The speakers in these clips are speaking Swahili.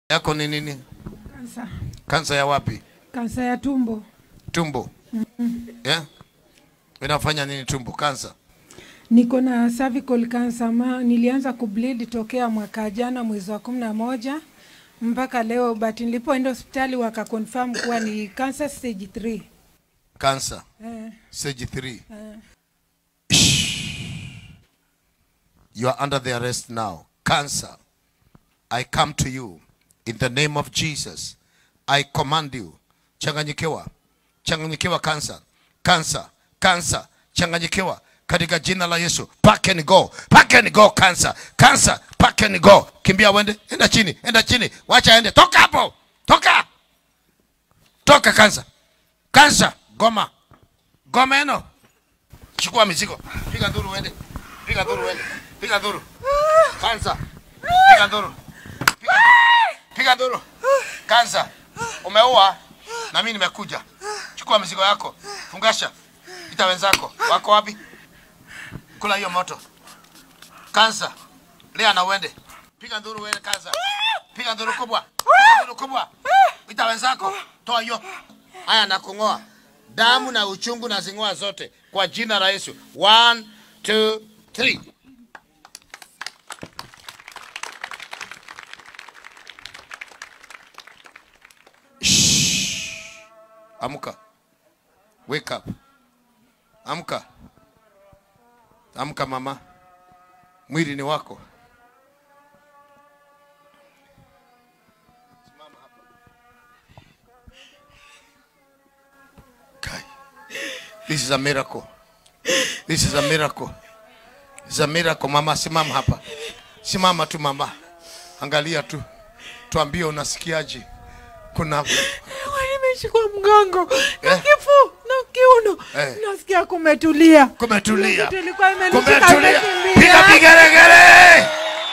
yako ni nini? Kansa, Kansa ya wapi? kansa ya tumbo. Tumbo. Yeah? Inafanya nini tumbo? Kansa. Niko na cervical cancer ma, nilianza kubleed tokea mwaka jana mwezi wa kumi na moja mpaka leo, but nilipoenda hospitali wakakonfirm kuwa ni cancer stage 3. Kansa. Eh, Stage 3. eh. You are under the arrest now. Cancer. I come to you in the name of Jesus. I command you. Changanyikiwa. Changanyikiwa cancer. Cancer. Cancer. Changanyikiwa katika jina la Yesu. Pack and go. Pack and go cancer. Cancer. Pack and go. Kimbia wende. Enda chini. Enda chini. Wacha ende. Toka hapo. Toka. Toka cancer. Cancer. Goma. Goma eno. Chukua mizigo. Piga nduru uende. Piga nduru uende. Piga nduru. Kansa. Piga nduru. Piga nduru. Piga nduru. Kansa. Umeua na mimi nimekuja. Chukua mizigo yako. Fungasha. Ita wenzako. Wako wapi? Kula hiyo moto. Kansa. Lea na uende. Piga nduru uende kansa. Piga nduru kubwa. Piga nduru kubwa. Ita wenzako. Toa hiyo. Haya na kung'oa. Damu na uchungu na zing'oa zote kwa jina la Yesu. One, two, three. Shh. Amka. Wake up. Amka. Amka mama. Mwili ni wako. Kai. This is a miracle. This is a miracle. This is a miracle. Mama, simama hapa. Simama tu mama. Angalia tu. Tuambie unasikiaje. Kuna Nimeshikwa mgongo na Eh. kifu na kiuno, Eh. nasikia kumetulia. kumetulia. Kitu ilikuwa imenishika Kumetulia. imekimbia. Piga vigeregere.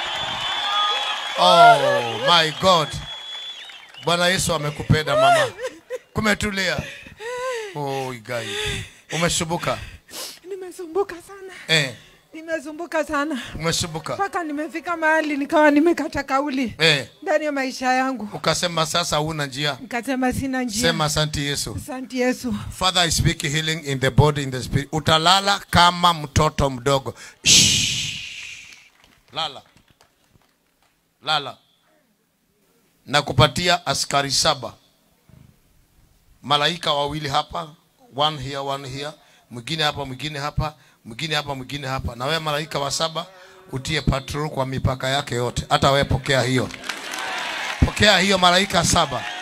Oh my God. Bwana Yesu amekupenda mama. Kumetulia. Oh igai. Umesumbuka. Nimesumbuka sana, Eh, nimesumbuka sana umesumbuka. mpaka nimefika mahali nikawa nimekata kauli Eh, ndani ya maisha yangu, ukasema sasa huna njia. nikasema sina njia. Sema asante Yesu. Asante Yesu. Father, I speak healing in the body, in the spirit. Utalala kama mtoto mdogo. Shh. Lala. Lala. Na kupatia askari saba. Malaika wawili hapa, one here, one here, mwingine hapa, mwingine hapa, mwingine hapa, mwingine hapa. Na wewe malaika wa saba utie patrol kwa mipaka yake yote. Hata wewe pokea hiyo. Pokea hiyo malaika saba.